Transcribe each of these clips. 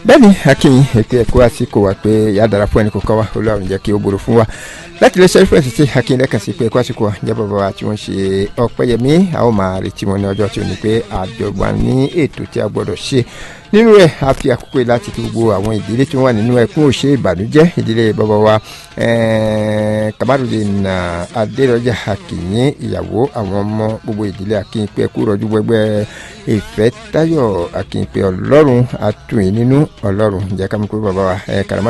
bẹ́ẹ̀ni akínyìn ètò ẹ̀kọ́ àsìkò wa pé ìyá dára fún ẹnì kọ̀ọ̀kan wa olóòrùn jẹ́ kí ó borò fún wa láti lè ṣe fún ẹ̀sìn tí akínyìn lẹ́kàn sí pé ẹ̀kọ́ àsìkò wa jẹ́ bàbá wa tí wọ́n ṣe ọ̀pẹ́yẹmí a ó máa retí wọn ní ọjọ́ tí ó ní pé àjọgbá ní ètò tí a gbọ́dọ̀ ṣe nínú rẹ̀ a fi àkókò yìí láti fi gbogbo àwọn ìdílé tí wọ́n wà nínú ẹkún òṣè ìbànújẹ́ ìdílé bàbá wa Kamarudin Adérọjà akínyìn ìyàwó àwọn ọmọ gbogbo ìdílé akínyìn pé ẹkú rọjú gbẹgbẹ́ ìfẹ́ táyọ̀ akínyìn ọlọ́run àtúnyìn nínú ọlọ́run jẹ́ ká mú pé bàbá wa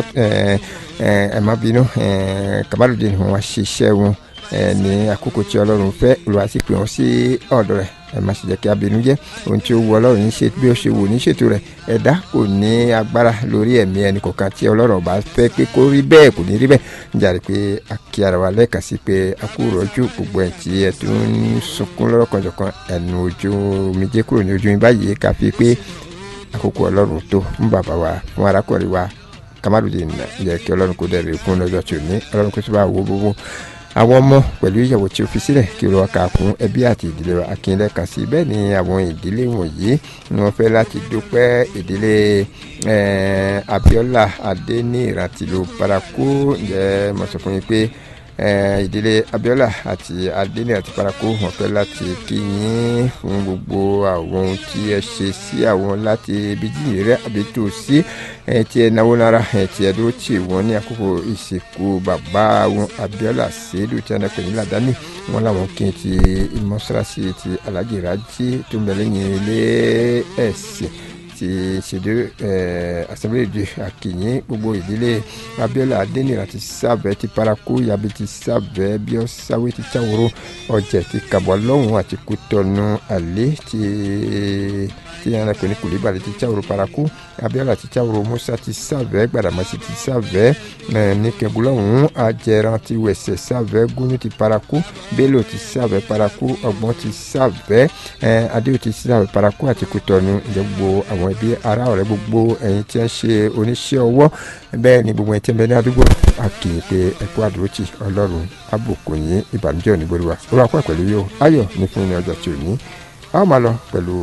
ẹ má bínú Kamarudin wọn wá ṣiṣẹ́ wọn ní àkókò tí ọlọ́run fẹ́ olùwà sì pè wọ́n sí ọ̀dọ̀ rẹ̀ ẹ má sì jẹ́ kí abinú jẹ́ ohun tí ó wu ọlọ́run ní ṣe bí ó ṣe wù ní ṣètò rẹ̀ ẹ̀dá kò ní agbára lórí ẹ̀mí ẹnì kọ̀ọ̀kan tí ọlọ́run bá fẹ́ pé kó rí bẹ́ẹ̀ kò ní rí bẹ́ẹ̀ níjàre pé a kí ara wa lẹ́ẹ̀kan sí pé a kú rọ́jú gbogbo ẹ̀ tí ẹ tún ń sunkún lọ́rọ̀kanjọ̀kan ẹnu ojú omijé kúrò ní ojú mi báyìí ká fi pé àkókò ọlọ́run tó fún bàbá wa fún arákùnrin wa Kamarudin yẹ kí ọlọ́run kó dẹ̀rẹ̀ fún lọ́jọ́ tí ò ní ọlọ́run kó tó bá wo gbogbo àwọn ọmọ pẹ̀lú ìyàwó tí ó fi sílẹ̀ kí olùwà kà fún ẹbí àti ìdílé wa akínlẹ̀ kan sí bẹ́ẹ̀ ni àwọn ìdílé wọ̀nyí ni wọ́n fẹ́ láti dúpẹ́ ìdílé Abiola Adéníran tìlú Parakou ǹjẹ́ mo sọ fún yín pé ìdílé Abiola àti Adéníran ti Parakou wọ́n fẹ́ láti kí yín fún gbogbo àwọn ohun tí ẹ ṣe sí àwọn láti ibi jíjìn rẹ àbí tó sí ẹ tí ẹ náwó náírà ẹ tí ẹ dúró tì wọ́n ní àkókò ìsìnkú bàbá wọn Abiola Sèédù tí wọn pè ní Ládàáni wọn làwọn kí n ti mọ́ṣáláṣí ti Alhaji Raji tó ń bẹ lẹ́yìn ilé ẹ̀sìn ti ṣèdè assemblée de akínyìn gbogbo ìdílé Abiola Adéníran ti sábẹ ti Parakou yabi ti sábẹ bíọ sáwé ti Cháwòrò ọjà ti Kàbọ̀ lọ́hùn àti Kútọ̀nù àlẹ́ ti tí yàrá pè ní Kùlíbàlì ti Cháwòrò Parakou Abiola ti Cháwòrò Musa ti sábẹ Gbàdàmọ́sí ti sábẹ ní kẹgùlọ́hùn Ajẹran ti Wẹ̀sẹ̀ sábẹ Gúnú ti Parakou Bello ti sábẹ Parakou Ọ̀gbọ́n ti sábẹ Adéwò ti sábẹ Parakou àti Kútọ̀nù ìjọgbó àwọn àwọn ẹbí ará ọ̀rẹ́ gbogbo ẹ̀yin tí ń ṣe oníṣẹ́ ọwọ́ bẹ́ẹ̀ ni gbogbo ẹ̀yin tí ń bẹ ní àdúgbò àkìyè pé ẹ̀kú àdúrótì ọlọ́run àbùkù yín ìbànújẹ́ òní gbòòrò wa ó wà pẹ́ pẹ̀lú yóò ayọ̀ ní fún ní ọjọ́ tí ò ní a ó máa lọ pẹ̀lú